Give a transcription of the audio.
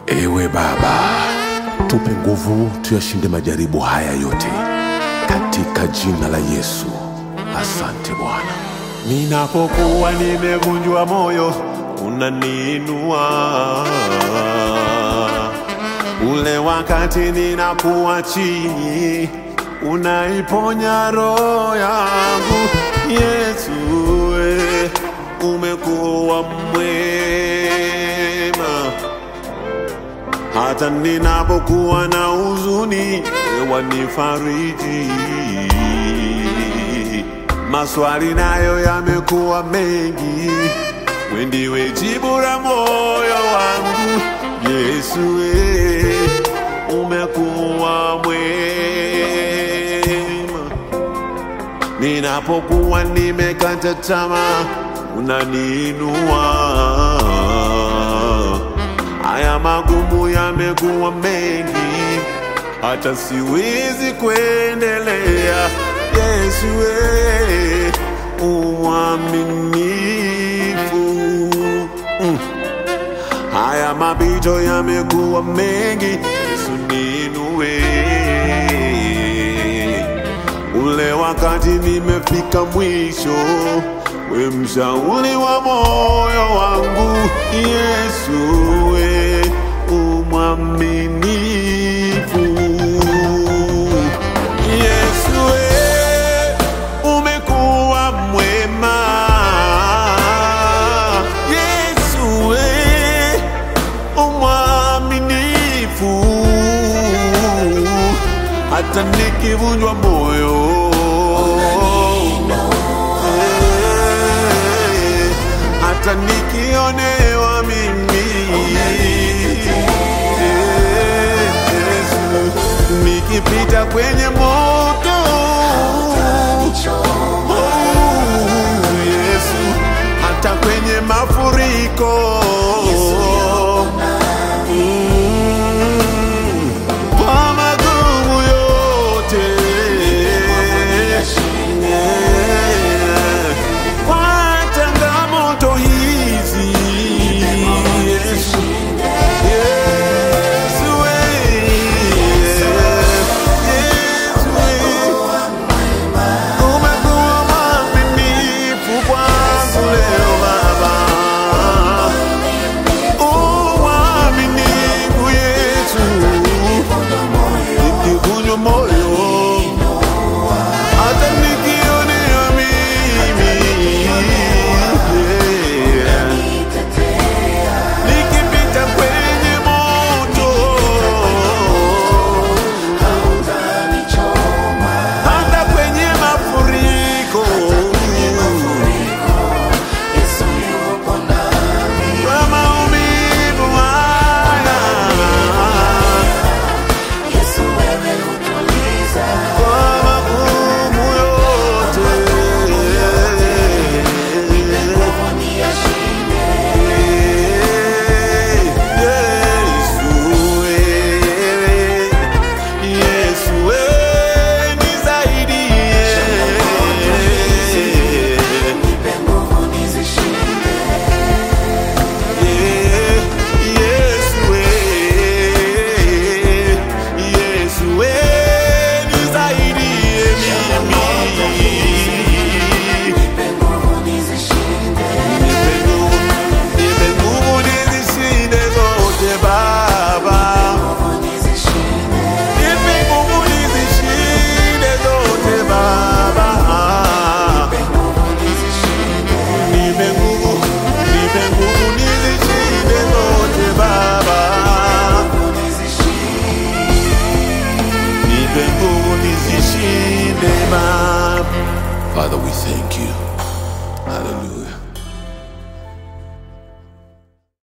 Ewe Baba, tupe nguvu tuyashinde majaribu haya yote katika jina la Yesu. Asante Bwana. Ninapokuwa nimevunjwa moyo, unaniinua. Ule wakati ninakuwa chini, unaiponya roho yangu. Yesu, we, umekuwa mwema. Hata ninapokuwa na huzuni, wewe wanifariji. Maswali nayo yamekuwa mengi, wewe ndiwe jibu la moyo wangu. Yesu, we, umekuwa mwema. Ninapokuwa nimekata tamaa, unaniinua. Haya magumu yamekuwa mengi, hata siwezi kuendelea. Yesu, we, uaminifu mm. Haya mapito yamekuwa mengi, Yesu ninue. Ule wakati nimefika mwisho, we mshauri wa moyo wangu. Yesu, we umwaminifu. Yesu, we umekuwa mwema. Yesu, we umwaminifu hata nikivunjwa moyo Eh, hata nikionewa mimi Eh, Yesu, nikipita kwenye moto Oh, Yesu, hata kwenye mafuriko Mm, kwa magumu yote Yeah. kwa changamoto hizi Yesu, Yesu, we. Yesu, we. Umekuwa mwaminifu kwangu leo Baba, uaminifu Yesu, nikivunjwa moyo hata nikionea mimi yeah. nikipita kwenye moto hata kwenye mafuriko kwa maumivu haya kwa magumu yote Yesu wewe, Yesu wewe nisaidie. Yesu wewe, Yesu wewe nisaidie mimi. Nipe nguvu, nipe nguvu nizishinde zote Baba. Nipe nguvu nizishinde zote Baba. Nipe nguvu, nipe nguvu nizishinde zote Baba. Nipe nguvu nizishinde Baba. Father, we thank you. Hallelujah.